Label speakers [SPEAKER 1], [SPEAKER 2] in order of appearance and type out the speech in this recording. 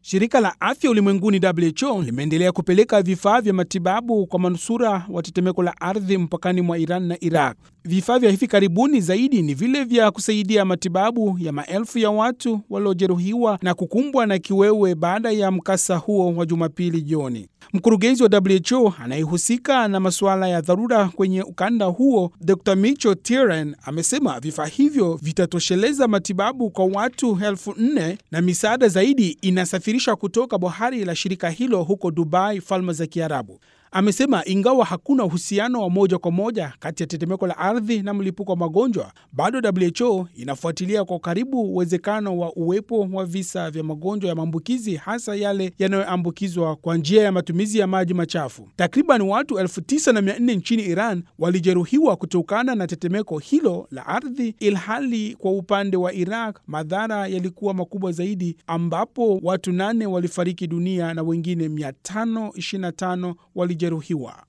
[SPEAKER 1] Shirika la afya ulimwenguni WHO limeendelea kupeleka vifaa vya matibabu kwa manusura wa tetemeko la ardhi mpakani mwa Iran na Iraq. Vifaa vya hivi karibuni zaidi ni vile vya kusaidia matibabu ya maelfu ya watu waliojeruhiwa na kukumbwa na kiwewe baada ya mkasa huo wa Jumapili jioni. Mkurugenzi wa WHO anayehusika na masuala ya dharura kwenye ukanda huo, Dr Micho Tiran amesema vifaa hivyo vitatosheleza matibabu kwa watu elfu nne na misaada zaidi inasafirishwa kutoka bohari la shirika hilo huko Dubai, Falme za Kiarabu. Amesema ingawa hakuna uhusiano wa moja kwa moja kati ya tetemeko la ardhi na mlipuko wa magonjwa, bado WHO inafuatilia kwa karibu uwezekano wa uwepo wa visa vya magonjwa ya maambukizi, hasa yale yanayoambukizwa kwa njia ya matumizi ya maji machafu. Takriban watu elfu tisa na mia nne nchini Iran walijeruhiwa kutokana na tetemeko hilo la ardhi, ilhali kwa upande wa Iraq madhara yalikuwa makubwa zaidi, ambapo watu nane walifariki dunia na wengine 525 walijeruhiwa.